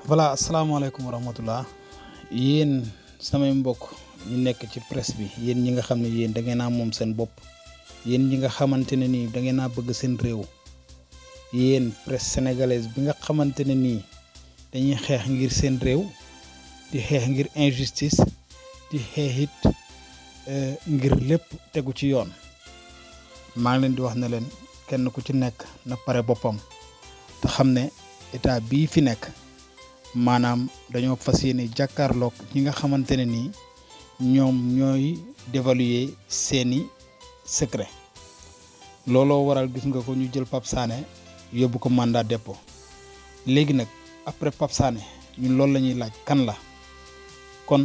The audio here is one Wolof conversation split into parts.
voilà asalaamaaleykum wa rahmatullah yéen samay mbokk ñu nekk ci presse bi yéen ñi nga xam ne yéen da ngeen a moom seen bopp yéen ñi nga xamante ne nii da ngeen a bëgg seen réew yéen presse sénégalaise bi nga xamante ne nii dañuy xeex ngir seen réew di xeex ngir injustice di xeex it ngir lépp tegu ci yoon maa ngi leen di wax ne leen kenn ku ci nekk na pare boppam te xam ne état bii fi nekk maanaam dañoo fas yéene jàkkaarloog ñi nga xamante ne nii ñoom ñooy dévaluer seeni secret looloo waral gis nga ko ñu jël Pape Sané yóbbu ko mandat dépôt léegi nag après Pape Sané ñun loolu la ñuy laaj kan la kon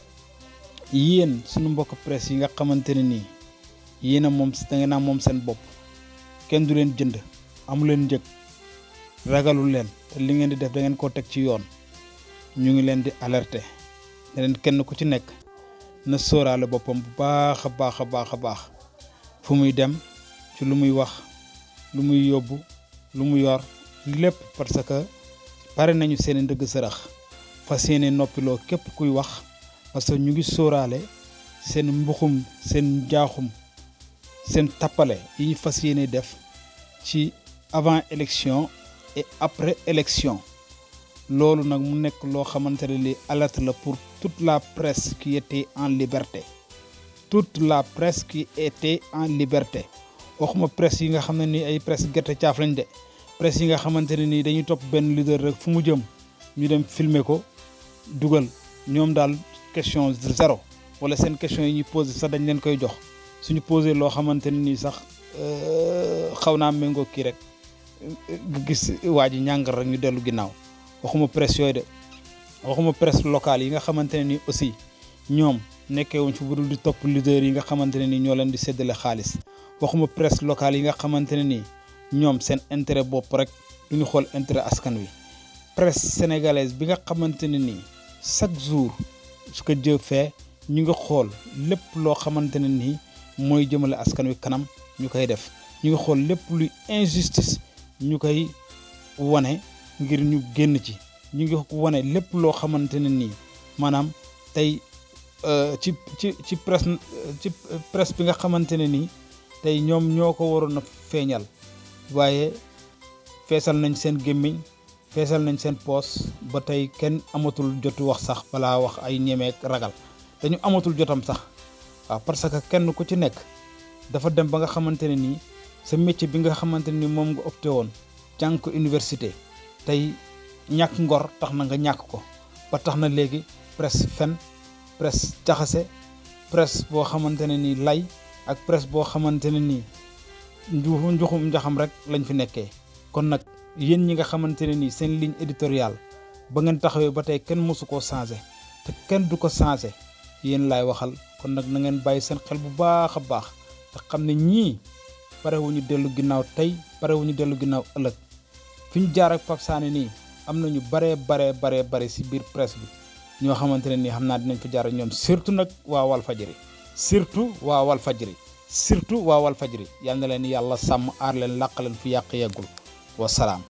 yéen suñu mbokk presse yi nga xamante ne nii yéen a moom da ngeen a moom seen bopp kenn du leen jënd amu leen njëg ragalul leen te li ngeen di def da ngeen koo teg ci yoon ñu ngi leen di alerter ne leen kenn ku ci nekk na sóoraale boppam bu baax a baax a baax a baax fu muy dem ci lu muy wax lu muy yóbbu lu mu yor lépp parce que pare nañu seen i ndëgg sërëx fas yéene noppiloo képp kuy wax parce que ñu ngi sóoraale seen mbuxum seen njaaxum seen tappale yi ñu fas yéene def ci avant élection et après élection loolu nag mu nekk loo xamante ne li alerte la pour toute la presse qui était en liberté toute la presse qui était en liberté waxuma presse yi nga xam ne ni ay presse gerte caaf lañ de presse yi nga xamante ne nii dañuy topp benn leader rek fu mu jëm ñu dem filmer ko dugal ñoom daal question zéro wala seen question yi ñuy posé sax dañ leen koy jox suñu posé loo xamante ne nii sax xaw naa méngoo kii rek gis waa ji ñàngal rek ñu dellu ginnaaw waxuma presse yooyu de waxuma presse locale yi nga xamante ne ni aussi ñoom nekkee wuñ fi budul di topp leader yi nga xamante ne ni ñoo leen di séddale xaalis waxuma presse locale yi nga xamante ne ni ñoom seen intérêt bopp rek du ñu xool intérêt askan wi presse sénégalaise bi nga xamante ne nii chaque jour ce que Dieu fait ñu ngi xool lépp loo xamante ne nii mooy jëmale askan wi kanam ñu koy def ñu ngi xool lépp luy injustice ñu koy wane ngir ñu génn ci ñu ngi wane lépp loo xamante ne nii maanaam tey ci ci ci presse ci presse bi nga xamante ne nii tey ñoom ñoo ko waroon a feeñal waaye feesal nañ seen gémmiñ feesal nañ seen poos ba tey kenn amatul jotu wax sax balaa wax ay ñemeek ragal dañu amatul jotam sax waaw parce que kenn ku ci nekk dafa dem ba nga xamante ne nii sa métier bi nga xamante ni moom nga opté woon jàng ko université tey ñàkk ngor tax na nga ñàkk ko ba tax na léegi presse fen presse jaxase presse boo xamante ne nii lay ak presse boo xamante ne nii nju njuxum njaxam rek lañ fi nekkee kon nag yéen ñi nga xamante ne nii seen ligne éditoriale ba ngeen taxawee ba tey kenn mësu koo changé te kenn du ko changé yéen laay waxal kon nag na ngeen bàyyi seen xel bu baax a baax te xam ne ñii pare wu ñu dellu ginnaaw tey pare wu ñu dellu ginnaaw ëllëg fi ñu jaar ak Pape Sané nii am na ñu baree baree baree bare si biir presse bi ñoo xamante ne nii xam naa dinañ fa jaar ak ñoom surtout nag waa Walfadjri surtout waa Walfadjri surtout waa Walfadjri yal na leen yàlla sàmm aar leen làq leen fi yàq yeggul wasalaam